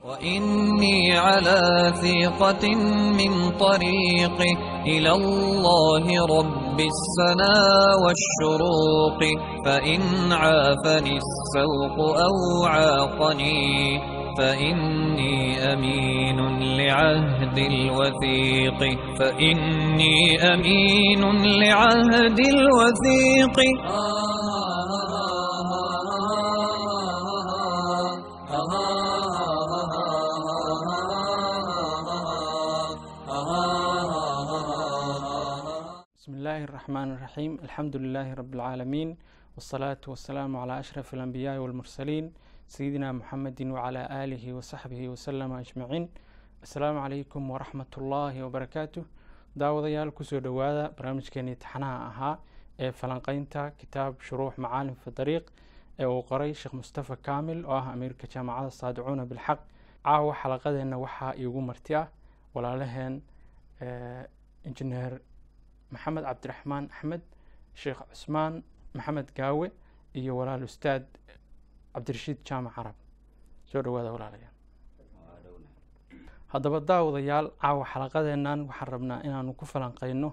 وإني على ثيقة من طريقي إلى الله رب السنا والشروق فإن عافني السوق أو عاقني فإني أمين لعهد الوثيق فإني أمين لعهد الوثيق بسم الله الرحمن الرحيم الحمد لله رب العالمين والصلاة والسلام على أشرف الأنبياء والمرسلين سيدنا محمد وعلى آله وصحبه وسلم أجمعين السلام عليكم ورحمة الله وبركاته daawadayaal kusoo dhowaada barnaamijkeenii taxanaha ahaa ee falanqeynta kitaab shuruux macaalim fi dariiq ee uu qoray sheekh mustafa kaamil oo ah amiirka jaamacada saadicuuna bilxaq caawa xalaqadeenna waxaa iigu marti ah walaalaheen injineer maxamed cabdiraxmaan axmed sheekh cusmaan maxamed gaawe iyo walaal ustaad cabdirashiid jaamac carab soo dhawaada walaalayaal haddaba daawadayaal caawa xalaqadeennan waxaan rabnaa inaanu ku falanqeyno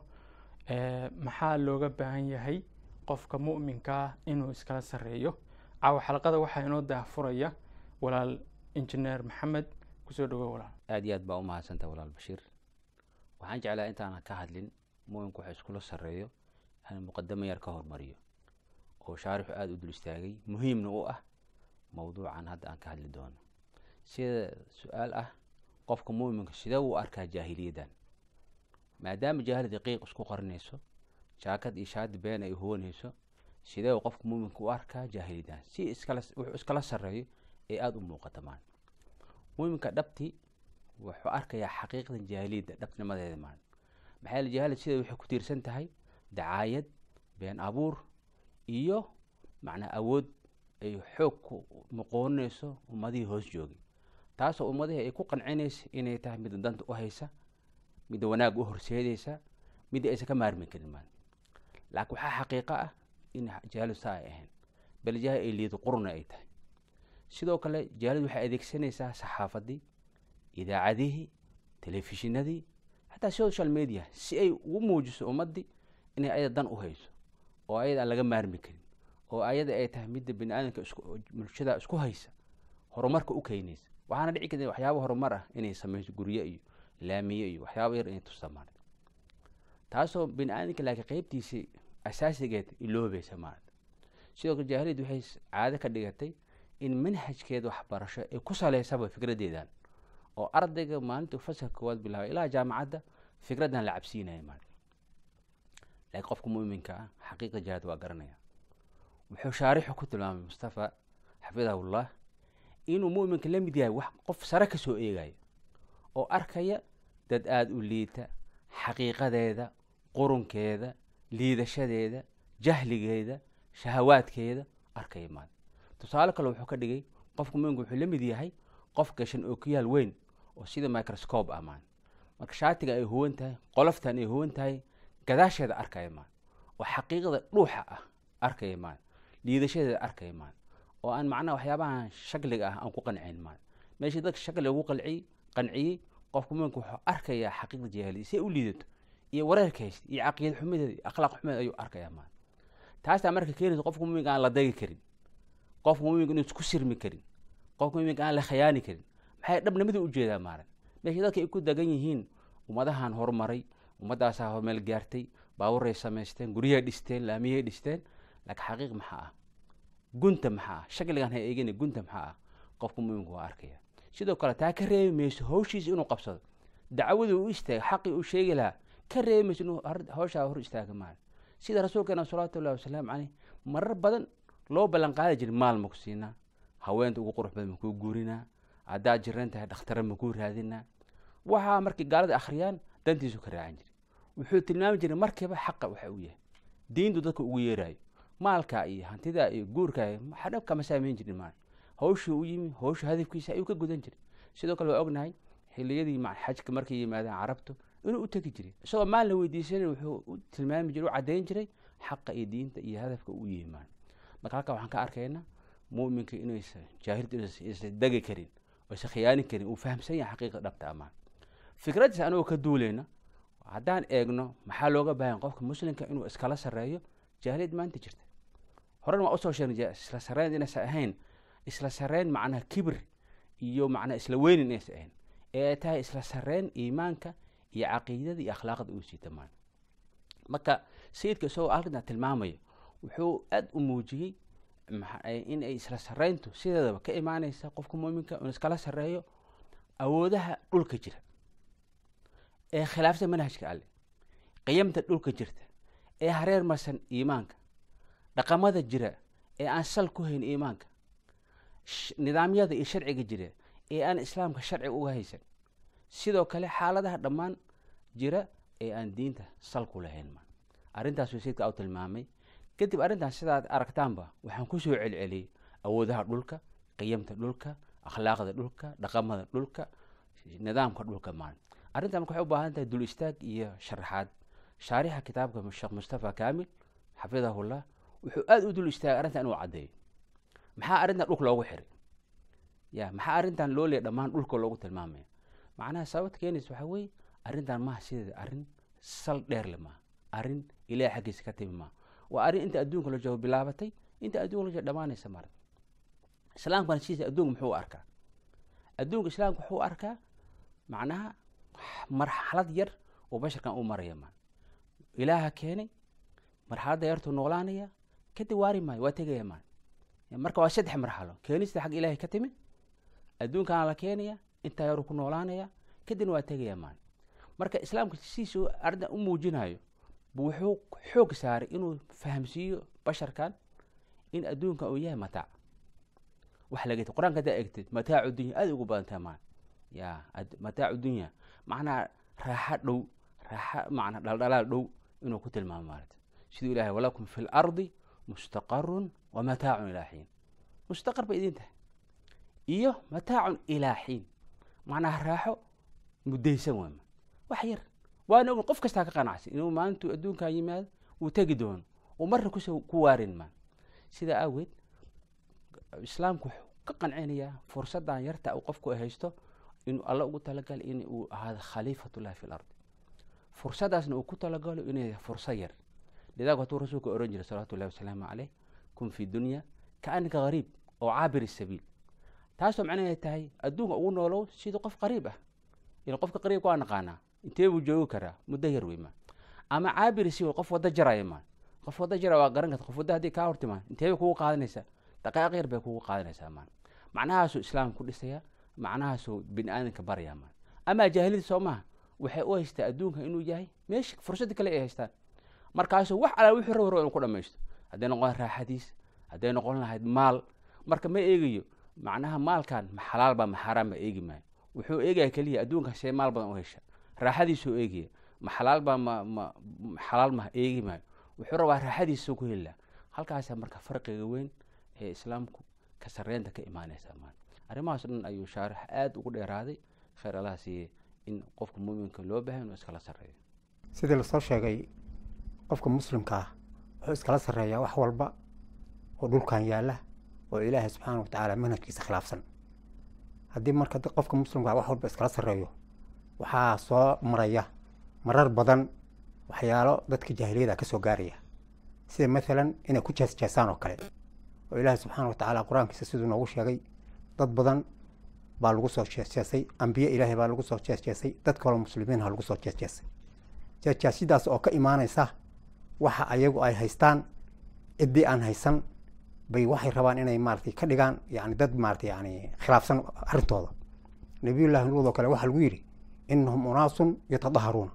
maxaa looga baahan yahay qofka mu'minka ah inuu iskala sarreeyo caawa xalaqada waxaa inoo daahfuraya walaal injineer maxamed kusoo dhawo walaal aad iyo aad baa u mahadsantah walaal bashiir waxaan jeclaa intaanan ka hadlin mu'minku waxa iskula sarreeyo aan muqadamo yar ka hormariyo oo shaarixu aada u dul istaagay muhiimna u ah mowduucan hadda aan ka hadli doono sida su-aal ah qofka mu'minka sidee uu arkaa jaahiliyaddan maadaama jaahilada qiiq isku qarinayso jaakad iyo shaadi been ay huwanayso sidee uu qofka mu'minka u arkaa jaahiliyaddan si iskala wuxuu iskala sarreeyo ee aada u muuqata maan mu'minka dhabti wuxuu arkayaa xaqiiqdan jaahiliyadda dhabnimadeeda maan maxaa yeele jaahilad sida waxay ku tiirsan tahay dacaayad been abuur iyo macnaa awood ay xoog ku muqoonayso ummadihii hoos joogay taasoo ummadihii ay ku qancinaysa inay tahay midda danta u haysa midda wanaag u horseedaysa midda aysan ka maarmi karin maan laakiin waxaa xaqiiqo ah in jaahilad saa ay ahayn bal jaahil ay liido qurna ay tahay sidoo kale jaahilad waxay adeegsanaysaa saxaafadii idaacadihii telefishinadii xataa social media si ay ugu muujiso ummaddii inay ayada dan u hayso oo ayada aan laga maarmi karin oo ayada ay tahay midda bini aadamka bulshada isku haysa horumarka u keenaysa waxaana dhici karta waxyaaba horumar ah inay sameyso guryo iyo laamiye iyo waxyaaba yar inay tusamaan taasoo bini aadamka laakiin qeybtiisii asaasigeed iloobaysa maarata sidoo kale jaahiliyad waxay caado ka dhigatay in manhajkeeda waxbarasho ay ku saleysaba fikradeedan oo ardayga maalinta fasalka koowaad bilaabay ilaa jaamacadda fikraddan la cabsiinaya maal laakiin qofka mu'minka ah xaqiiqa jihaad waa garanaya wuxuu shaarixu ku tilmaamay mustafa xafidahullah inuu mu'minka la mid yahay wax qof sare ka soo eegaya oo arkaya dad aada u liita xaqiiqadeeda qurunkeeda liidashadeeda jahligeeda shahawaadkeeda arkaya maal tusaale kale wuxuu ka dhigay qofka mu'minka wuxuu la mid yahay qof gashan oo ku yaal weyn oo sida microscope ah maan marka shaatiga ay huwan tahay qoloftan ay huwan tahay gadaasheeda arkaya maan oo xaqiiqada dhuuxa ah arkaya maan liidashadeeda arkaya maan oo aan macnaha waxyaabahan shakliga ah aan ku qanciyn maan meeshii dadka shakli ugu qalciyey qanciyey qofka muminka wuxuu arkayaa xaqiiqda jaahiliya si ay u liidato iyo wareerka haysta iyo caqiida xumadeeda iyo akhlaaq xumadeeda ayuu arkayaa maan taasaa marka keenaysa qofka muminka aan la dagi karin qofka muminka inuu isku sirmi karin qofka muminka aan la khayaani karin maxay dhabnimada u jeedaa maaran meesha dadka ay ku dagan yihiin ummadahan horumaray ummadaasaa hormeel gaartay baaburay samaysteen guryahay dhisteen laamiyay dhisteen laakiin xaqiiq maxaa ah gunta maxaa ah shakligan ha eegina gunta maxaa ah qofka muminka waa arkaya sidoo kale taa ka reebi mayso hawshiisa inuu qabsado dacwaduu u istaaga xaqii uu sheegi lahaa ka reebi mayso inuu hawshaa hor istaaga maaran sida rasuulkeena salawaatu ullahi wasalaamu caleyh marar badan loo ballan qaadi jiray maal maku siinaa haweenta ugu qurux badan makuu guurinaa haddaad jiran tahay dhakhtara makuu raadinaa waxaa markii gaalada akhriyaan dantiisu ka raacan jiray wuxuu tilmaami jiray markiiba xaqa waxa uu yahay diintu dadka ugu yeeraayo maalka iyo hantida iyo guurka dhab kama saameyn jirin maal hawshuu u yimi hawshu hadafkiisa ayuu ka gudan jiray sidoo kale waa ognahay xiliyadii xajka markay yimaadeen carabtu inuu u tegi jiray isagoo maal la weydiisanay wuxuu u tilmaami jiray u caddayn jiray xaqa iyo diinta iyo hadafka u yimaan marka halkaa waxaan ka arkaynaa muminka inaysa jaahiltu inaysa degi karin oysa khiyaanin karin uu fahamsan yahay xaqiiqa dhabta amaan fikraddiis anagoo ka duuleyna haddaan eegno maxaa looga baahan qofka muslimka inuu iskala sarreeyo jaahiliyad maanta jirta horena waa usoo sheegnay isla sarreyn inaysan ahayn isla sarreyn macnaha kibir iyo macnaha isla weynin inaysan ahayn ee ay tahay isla sarreyn iimaanka iyo caqiidada iyo akhlaaqda uu siita maan marka sayidka isagoo halkana tilmaamaya wuxuu aada u muujiyey in ay isla sarreyntu sideedaba ka imaaneysa qofka muuminka inuu iskala sarreeyo awoodaha dhulka jira ee khilaafsan manhajka alle qiyamta dhulka jirta ee hareer marsan iimaanka dhaqamada jira ee aan sal ku hayn iimaanka nidaamyada iyo sharciga jira ee aan islaamka sharciga uga haysan sidoo kale xaaladaha dhammaan jira ee aan diinta sal ku lahayn ma arrintaas wasiidka u tilmaamay kadib arrintaas sidaad aragtaanba waxaan kusoo celceliyey awoodaha dhulka qiyamta dhulka akhlaaqda dhulka dhaqamada dhulka nidaamka dhulka maan arrintan marka waxay u baahan tahay dul istaag iyo sharaxaad shaarixa kitaabka sheekh mustafa kaamil xafidahullah wuxuu aada u dul istaagay arrintan inuu caddeeyo maxaa arrintan dhulka loogu xiray ya maxaa arrintan loo leeya dhammaan dhulka loogu tilmaamaya macnaha sababta keenaysa waxaa weeye arrintan maha sideeda arrin sal dheerle maaha arrin ilaah xaggiisa ka timi maaha waa arrin inta adduunka la joogo bilaabatay inta adduunka la joogo dhamaanaysa marad islaamkana sidiisa adduunka muxuu u arkaa adduunka islaamka wuxuu u arkaa macnaha marxalad yar oo basharkan u maraya maan ilaaha keenay marxaladda yartuu noolaanaya kadib waari maayo waa tegaya maan marka waa saddex marxalo keenista xag ilaahay ka timid adduunkaana la keenaya intaa yaruu ku noolaanaya kadibna waa tegaya maan marka islaamka sidiisa arrintan u muujinayo bu wuxuu xoog saaray inuu fahamsiiyo basharkan in adduunkan uu yahay mataac wax laga qur-aanka haddaa egtid mataacu dunya aada ugu badantaa maan ya mataacu dunya macnaha raaxa dhow raaxa macnaa dhaldhalaal dhow inuu ku tilmaamo maarata siduu ilahay walakum fi lardi mustaqarun wa mataacun ilaa xiin mustaqar bay idin tahay iyo mataacun ilaa xiin macnaha raaxo muddaysan waama wax yar waana ogun qof kastaa ka qanacsan inuu maalintuu adduunkan yimaado uu tegi doono uu marna kus ku waarin maan sidaa aageed islaamku wuxuu ka qancinayaa fursaddan yarta uu qofku haysto inuu alla ugu talagalay in uu ahaado khaliifatullahi fi lardi fursaddaasna uu ku talagalo inay fursad yar lidaak hatuu rasuulka ohan jiray salawatu llahi wasalaamu caleyh kun fi dunya kaanaka gariib oo caabir sabiil taasoo macnaheed tahay adduunka ugu noolow sidii qof qariib ah ila qofka qariibka waa naqaanaa intee buu joogi karaa muddo yar wey maan ama caabiri si qof waddo jaraya maan qof waddo jara waa garan karta qof waddo haddii kaa hortimaan intee bay kugu qaadanaysaa daqaaq yar bay kugu qaadanaysaa maan macnahaasuu islaamka ku dhisayaa macnahaasuu bini aadanka baraya maan amaa jaahiliyada soo maaha waxay u haystaa adduunka inuu yahay meesha fursadda kale ay haystaan markaasuu wax alaa wixii rabo rabo inuu ku dhamaysto hadday noqon lahayd raaxadiis hadday noqon lahayd maal marka ma eegayo macnaha maalkan ma xalaal baa ma xaaraan baa eegi maayo wuxuu eegaya keliya adduunka see maal badan u hesha raaxadiisuu eegaya ma xalaal baa ma ma xalaal ma eegi maayo wuxuu rabaa raaxadiisuu ku heli laha halkaasa marka farqiga weyn ee islaamku ka sarreynta ka imaanaysa maan arrimahaas dhan ayuu shaarix aada ugu dheeraaday khayr allaha siiyey in qofka muuminka loo bahay inuu iskala sarreeyo sidii lasoo sheegay qofka muslimka ah wuxuu iskala sarreeyaa wax walba oo dhulkan yaalla oo ilaahay subxaana wa tacaala manhajkiisa khilaafsan haddii marka qofka muslimka ah wax walba iskala sarreeyo waxaa soo maraya marar badan waxyaalo dadka jaahiliyada ka soo gaaraya sida maalan inay ku jeesjeesaan oo kale oo ilaahay subxaana wa tacaala qur-aankiisa siduu noogu sheegay dad badan baa lagu soo jeesjeesay ambiye ilaahay baa lagu soo jeesjeesay dad kaloo muslimiinha lagu soo jeesjeesay jeesjeesidaas oo ka imaanaysa waxa ayagu ay haystaan ciddii aan haysan bay waxay rabaan inay maaratay ka dhigaan yani dad maarata yani khilaafsan arrintooda nabiyullahi luud oo kale waxaa lagu yidhi inahum unaasun yatadaharuuna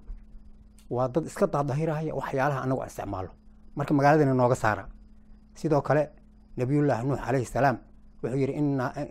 waa dad iska dahdahirahaya waxyaalaha anagu aan isticmaalo marka magaaladana nooga saara sidoo kale nabiyullaahi nuux calayhi salaam wuxuu yidhi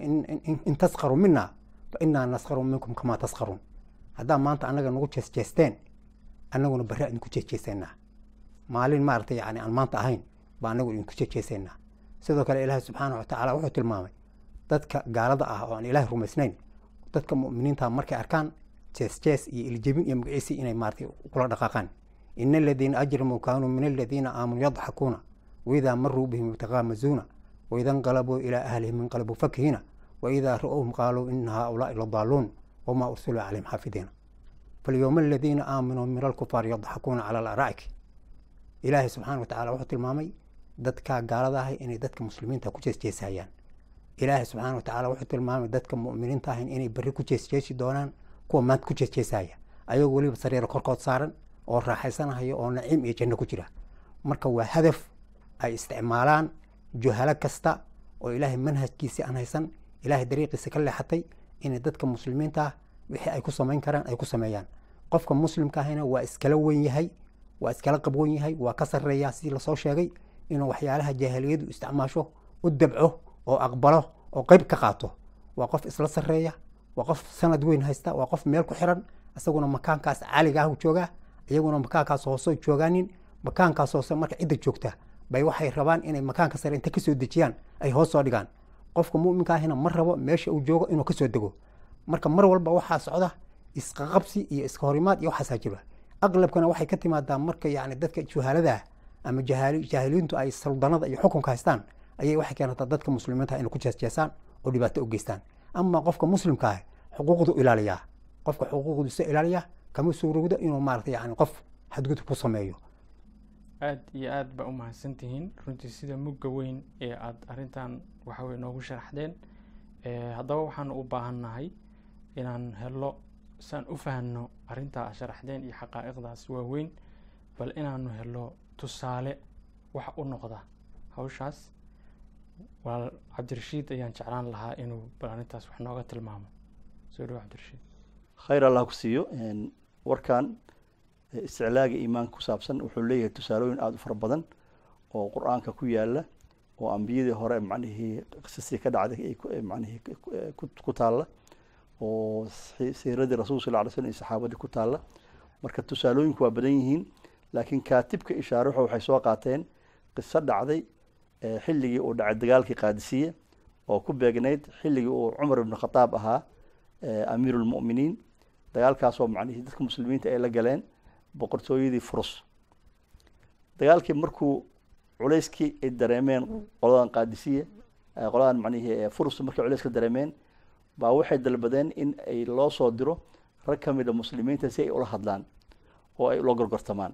in taskaruu mina fa inaa naskaru minkum kamaa taskaruun haddaa maanta annaga nagu jeesjeesteen annaguna barre idinku jeesjeesaynaa maalin maarata yani aan maanta ahayn baa anagu idinku jeesjeesaynaa sidoo kale ilaahi subxaana wa tacaala wuxuu tilmaamay dadka gaalada ah oo aan ilaahay rumaysnayn dadka mu'miniinta markay arkaan jees jees iyo iljebin iyo magaciisi inay maarata kula dhaqaaqaan ina aladiina ajramuu kaanuu min aladiina aamanuu yadxakuuna waidaa maruu bihim yataqaamazuuna waida inqalabuu ilaa ahlihim inqalabuu fakihiina waidaa ra-owhum qaaluu ina haaulaai ladaaluun wamaa ursiluu calayhim xaafidiina falyowma aladiina aaminuu min alkufaar yadxakuuna cala alaraa'ik ilaahay subxaana wa tacala wuxuu tilmaamay dadka gaalada ahay inay dadka muslimiinta ku jeesjeesayaan ilaahay subxaana wa tacala wuxuu tilmaamay dadka mu'miniinta ahayn inay berri ku jeesjeesi doonaan kuwa maanta ku jeesjeesaya ayagoo weliba sariiro korkood saaran oo raaxaysanahaya oo naciim iyo janno ku jira marka waa hadaf ay isticmaalaan juhalo kasta oo ilaahay manhajkiisii aan haysan ilaahay dariiqiisa ka leexatay inay dadka muslimiinta ah wixii ay ku samayn karaan ay ku sameeyaan qofka muslimka ahina waa iskala wen yahay waa iskala qabwan yahay waa ka sarreeyaa sidii lasoo sheegay inuu waxyaalaha jaahiliyadu isticmaasho u dabco oo aqbalo oo qeyb ka qaato waa qof isla sarreeya waa qof sanad weyn haysta waa qof meel ku xiran isaguna makaankaas caaliga ah joogaa iyaguna makaankaas hoose joogaanin makaankaas hoose marka cidda joogta bay waxay rabaan inay makaanka sare inta kasoo dejiyaan ay hoos soo dhigaan qofka muminka ahina ma rabo meesha uu joogo inuu kasoo dego marka mar walba waxaa socda isqaqabsi iyo iska horimaad iyo waxaasaa jira aqlabkana waxay ka timaadaa marka yani dadka juhaalada ama jaahiliintu ay saldanada iyo xukunka haystaan ayay waxay keenataa dadka muslimiinta inay ku jeesjeesaan oo dhibaato u geystaan ama qofka muslimka ah xuquuqdu ilaaliyaa qofka xuquuqdiisa ilaaliya kama suurowda inuu maarata yani qof xadgudub ku sameeyo aada iyo aada baa u mahadsantihiin runtii sida mugga weyn ee aada arrintan waxaweye noogu sharaxdeen haddaba waxaanu u baahannahay inaan helo saan u fahanno arrintaa sharaxdeen iyo xaqaa'iqdaas waaweyn bal inaanu helo tusaale wax u noqda hawshaas walaal cabdirashiid ayaan jeclaan lahaa inuu bal arrintaas wax nooga tilmaamo soo dhawo cabdirashiid khayr allah ku siiyo warkan isticlaaga iimaanka ku saabsan wuxuu leeyahay tusaalooyin aada u fara badan oo qur-aanka ku yaala oo ambiyadii hore macnihii qisastii ka dhacday ay macnihii ku taalla oo siiradii rasul sal ly slm iyo saxaabadii ku taalla marka tusaalooyinku waa badan yihiin laakiin kaatibka ishaaruxa waxay soo qaateen qiso dhacday xilligii uu dhacay dagaalkii qaadisiye oo ku beegnayd xilligii uu cumar ibn khataab ahaa amiiru lmu'miniin dagaalkaasoo macnihii dadka muslimiinta ay la galeen boqortooyadii furus dagaalkii markuu culayskii ay dareemeen qoladan qaadisiye qoladan macnihii furus markay culayska dareemeen baa waxay dalbadeen in ay loo soo diro rag ka mid a muslimiinta si ay ula hadlaan oo ay ula gorgortamaan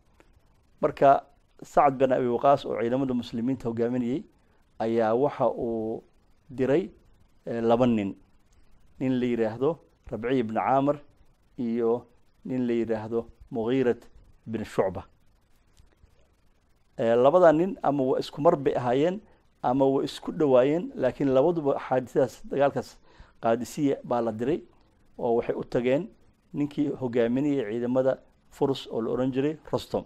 marka sacad bin abi waqaas oo ciidamada muslimiinta hogaaminayey ayaa waxa uu diray laba nin nin la yidhaahdo rabciy ibni caamir iyo nin la yidhaahdo mughiirat bin shucba labada nin ama waa isku mar bay ahaayeen ama waa isku dhowaayeen laakiin labaduba xaadisadaas dagaalkaas qaadisiya baa la diray oo waxay u tageen ninkii hogaaminayay ciidamada furus oo la ohan jiray rostom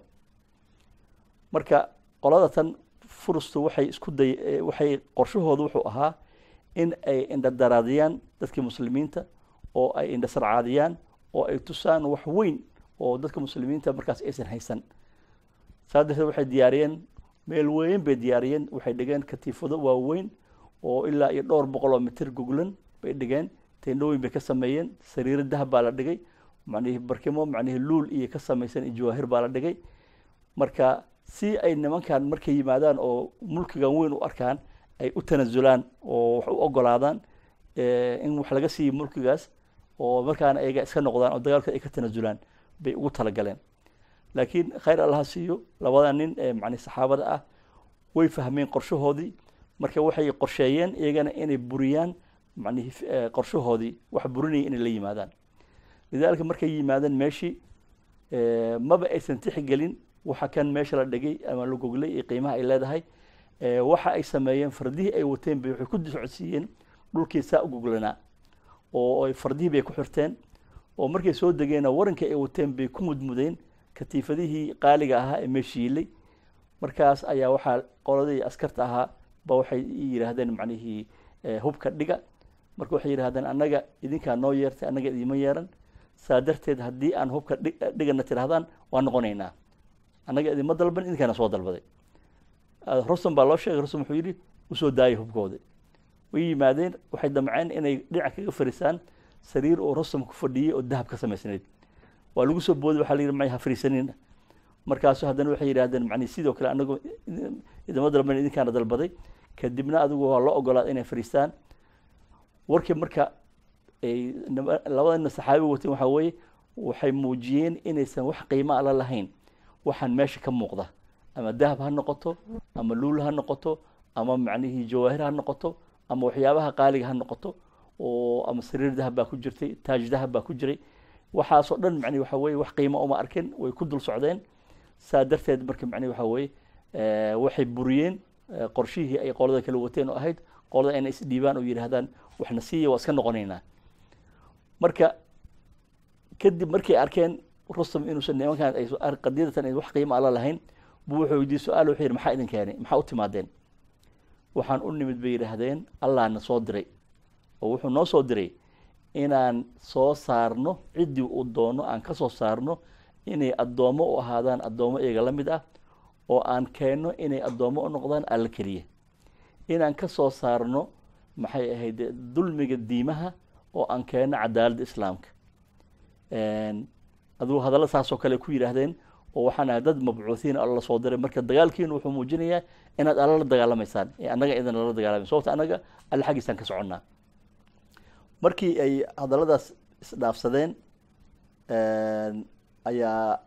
marka qolada tan furustu waxay isku day waxay qorshahoodu wuxuu ahaa in ay indhadaraadiyaan dadkii muslimiinta oo ay indhasarcaadiyaan oo ay tusaan wax weyn oo dadka muslimiinta markaas aysan haysan saa darteed waxay diyaariyeen meel weyn bay diyaariyeen waxay dhigeen katiifado waaweyn oo ilaa iyo dhowr boqol oo mitir goglan bay dhigeen teendhooyin bay ka sameeyeen sariiro dahab baa la dhigay macnihii barkimo macnihii luul iyo ka samaysan iyo jawaahir baa la dhigay marka si ay nimankan markay yimaadaan oo mulkigan weyn u arkaan ay u tanasulaan oo wax u ogolaadaan in wax laga siiyo mulkigaas oo markaana ayaga iska noqdaan oo dagaalka ay ka tanasulaan bay ugu talagaleen laakiin khayr allaha siiyo labada nin ee macni saxaabada ah way fahmeen qorshahoodii marka waxay qorsheeyeen iyagana inay buriyaan macnihi qorshahoodii wax burinaya inay la yimaadaan lidaalika markay yimaadeen meeshii maba aysan tixgelin waxa kan meesha la dhigay ama la goglay iyo qiimaha ay leedahay waxa ay sameeyeen fardihii ay wateen bay waxay ku socodsiiyeen dhulkii saa u goglanaa oo fardihii bay ku xirteen oo markay soo degeenna warankii ay wateen bay ku mudmudeen katiifadihii qaaliga ahaa ee meeshiilay markaas ayaa waxaa qoladii askarta ahaa ba waxay yidhaahdeen macnihii hubka dhiga marka waxay yidhahdeen annaga idinkaa noo yeertay annaga idiima yeeran saa darteed haddii aan hubka dhigana tidhahdaan waa noqonaynaa annaga idinma dalban idinkaana soo dalbaday rostom baa loo sheegay rostom wuxuu yidhi usoo daayay hubkooda way yimaadeen waxay damceen inay dhinac kaga fariisaan sariir oo rostom ku fadhiyey oo dahab ka samaysnayd waa lagu soo booday waxaa la yidhi may ha fariisanina markaasu haddana waxay yidhahdeen macni sidoo kale anagu idinma dalban idinkaana dalbaday kadibna adigu waa loo ogolaada inay fariistaan warkii marka ay nima- labada nin saxaabi wateen waxaa weeye waxay muujiyeen inaysan wax qiimo ala lahayn waxaan meesha ka muuqda ama dahab ha noqoto ama luul ha noqoto ama macnihii jawaahir ha noqoto ama waxyaabaha qaaliga ha noqoto oo ama sariir dahab baa ku jirtay taaj dahab baa ku jiray waxaasoo dhan macnihi waxa weeye wax qiimo uma arkin way ku dul socdeen saa darteed marka macnihi waxa weeye eh, waxay buriyeen eh, qorshihii ay qolada kala wateen oo ahayd qolada inay isdhiibaan oo yidhaahdaan waxna siiya waa iska noqonaynaa marka kadib markay arkeen rustam inuusan nimankan ay ar- qadiyadatan ay wax qiimo alla lahayn buu wuxuu weydiiyey su-aal wuxuu yidhi maxaa idin keenay maxaa u timaadeen waxaan u nimid bay yidhaahdeen allahna soo diray oo wuxuu noo soo diray inaan soo saarno ciddii uu doono aan ka soo saarno inay addoommo u ahaadaan addoommo iyaga la mid ah oo aan keenno inay addoommo u noqdaan alla keliya inaan ka soo saarno maxay ahayd dulmiga diimaha oo aan keenno cadaaladda islaamka aduu hadalla saasoo kale ku yidhaahdeen oo waxaan ahay dad mabcuuhiin alla soo diray marka dagaalkiinu wuxuu muujinayaa inaad alla la dagaalamaysaan ee annaga idan lala dagaalamay sababta annaga alle xaggiisaan ka soconnaa markii ay hadalladaas isdhaafsadeen ayaa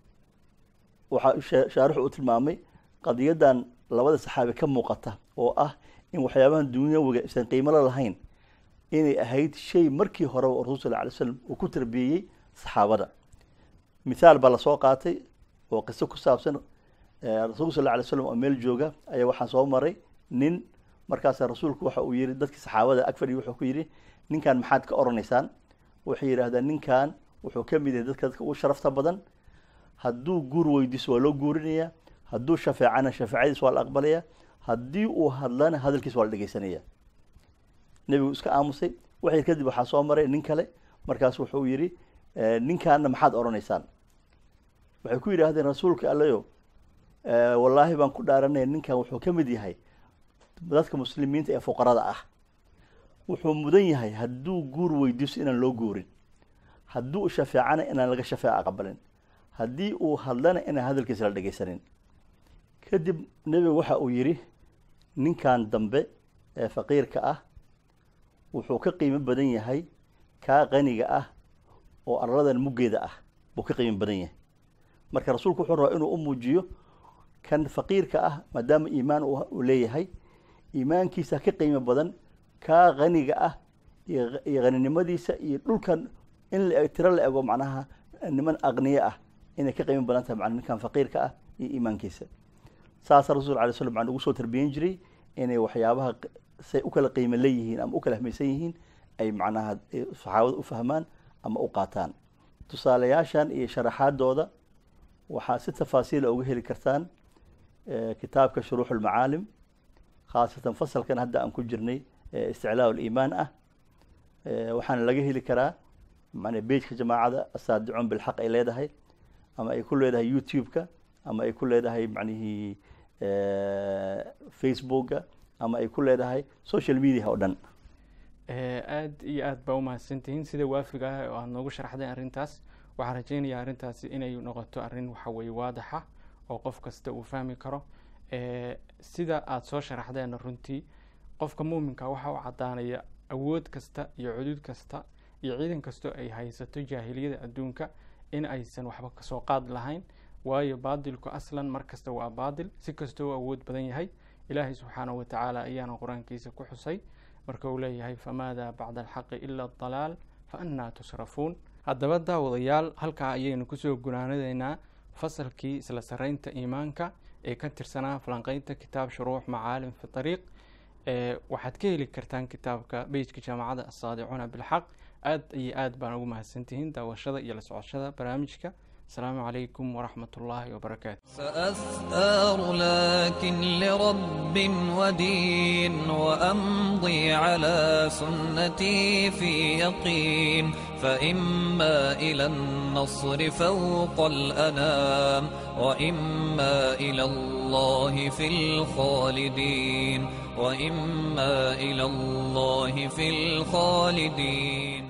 waxaa shee- shaarixu uu tilmaamay qadiyadan labada saxaabi ka muuqata oo ah in waxyaabahan dunyawiga isan qiimo la lahayn inay ahayd shay markii hore oo rasul sal alay slam uu ku tarbiyeyey saxaabada mithaal baa lasoo qaatay oo qiso ku saabsan eh, rasuulku sal alay slam oo meel jooga ayaa waxaa soo maray nin markaasa rasuulku waxa uu yihi dadkii saxaabada ag fadhiya wuxuu ku yidhi ninkan maxaad ka oranaysaan waxay yidhaahdeen ninkan wuxuu ka mid yahay dadka dadka ugu sharafta badan hadduu guur weydiiso waa loo guurinaya hadduu shafeecana shafeecadiis waa la aqbalaya haddii uu hadlana hadalkiis waa la dhegeysanaya nebigu iska aamusay waxay kadib waxaa soo maray nin kale markaas wuxuu yidhi eh, ninkaana maxaad oranaysaan waxay ku yidhaahdeen rasuulka allayo eh, wallaahi baan ku dhaaranaya ninkan wuxuu ka mid yahay dadka muslimiinta ee fuqarada ah wuxuu mudan yahay hadduu guur weydiiso inaan loo guurin hadduu shafeecana inaan laga shafeeca aqbalin haddii uu hadlana inaan hadalkiisa la dhegeysanin kadib nebigu waxa uu yidhi ninkan dambe ee faqiirka ah wuxuu ka qiimo badan yahay kaa qaniga ah oo arladan muggeeda ah buu ka qiimo badan yahay marka rasuulku wuxuu rabaa inuu u muujiyo kan faqiirka ah maadaama iimaan uu uu leeyahay iimaankiisa ka qiimo badan kaa qaniga ah iyo iyo qaninimadiisa iyo dhulkan in la tiro la ego macnaha niman aqniye ah inay ka qiimo badan tahay macna ninkan faqiirka ah iyo iimaankiisa saasa rasul alay slam aan ugu soo tarbiyen jiray inay waxyaabaha q- say u kala qiimo leeyihiin ama u kala ahmaysan yihiin ay macnaha ay saxaabada u fahmaan ama u qaataan tusaalayaashan iyo sharaxaadooda waxaa si tafaasiila uga heli kartaan eh, kitaabka shuruux ulmacaalim khaasatan fasalkan hadda aan ku jirnay ee isticlaa liimaan ah Eh, waxaana laga heli karaa mana bejka jamaacada asaadicuun bilxaq ay leedahay ama ay ku leedahay youtube-ka ama ay ku leedahay macnihii eh, facebooka ama ay ku leedahay social media oo dhan Eh, aad iyo aad baa umahadsantihiin sida waafiga ah oo aad noogu sharaxdeen arrintaas waxaan rajeynayaa arrintaasi inay noqoto arrin waxa weeye waadaxa oo qof kasta uu fahmi karo Eh, sida aad soo sharaxdeen runtii qofka muuminka waxa u caddaanaya awood kasta iyo cudud kasta iyo ciidan kastoo ay haysato jaahiliyada adduunka in aysan waxba kasoo qaad lahayn waayo baadilku aslan mar kasta waa baadil si kastoo u awood badan yahay ilaahay subxaanahu watacaala ayaana qur-aankiisa ku xusay marka uu leeyahay famaada bacda alxaqi ila adalaal fa annaa tusrafuun haddaba daawadayaal halkaa ayaynu kusoo gunaanadeynaa fasalkii isla saraynta iimaanka ee ka tirsanaa falanqeynta kitaab shuruux macaalim fi ariiq ee waxaad ka heli kartaan kitaabka bejka jaamacadda asaadicuuna bilxaq aad iyo aad baan ugu mahadsantihiin daawashada iyo la socoshada barnaamijka asalaamu calaykum waraxmat ullaahi wabarakaatu سأثار لكن لرب ودين وأمضي على سنتي في يقين فإما إلى النصر فوق الأنام وإما إلى الله في الخالدين وإما إلى الله في الخالدين